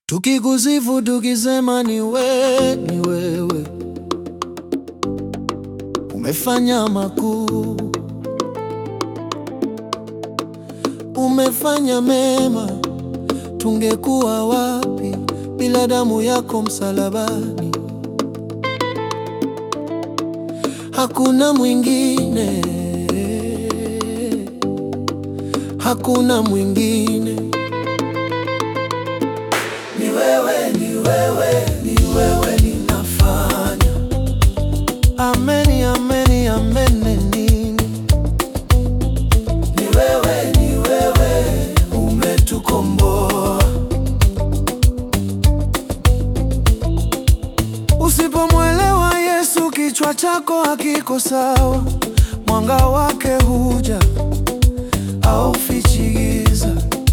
Tukikusifu tukisema ni we, ni wewe umefanya makuu, umefanya mema. Tungekuwa wapi bila damu yako msalabani? Hakuna mwingine, hakuna mwingine ni wewe, ni wewe, ni wewe ninafanya. Ameni, ameni, ameni nini? Ni wewe, ni wewe umetukomboa. Usipomwelewa Yesu, kichwa chako hakiko sawa. Mwanga wake huja au fichi giza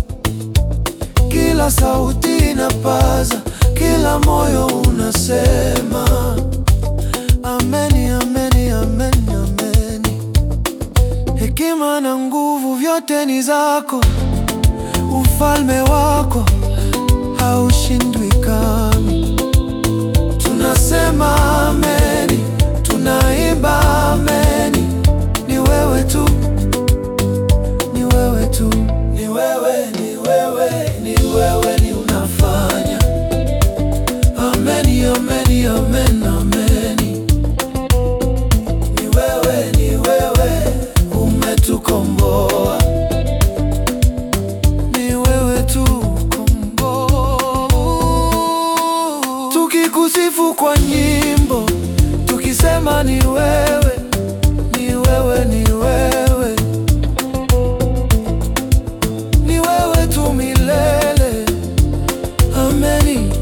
kila sauti inapaza, kila moyo unasema ameni, ameni, ameni, ameni. Hekima na nguvu vyote ni zako, ufalme wako haushindwi kamwe. Tunasema ameni, tunaimba ameni. Ni wewe tu, ni wewe tu, ni wewe, ni wewe, ni wewe ni unafanya. Ameni, ameni, amen, ameni. Ni wewe, ni wewe umetukomboa. Ni wewe tu komboa. Tukikusifu kwa nyimbo, tukisema ni wewe, ni wewe, ni wewe ni wewe tu milele. Ameni,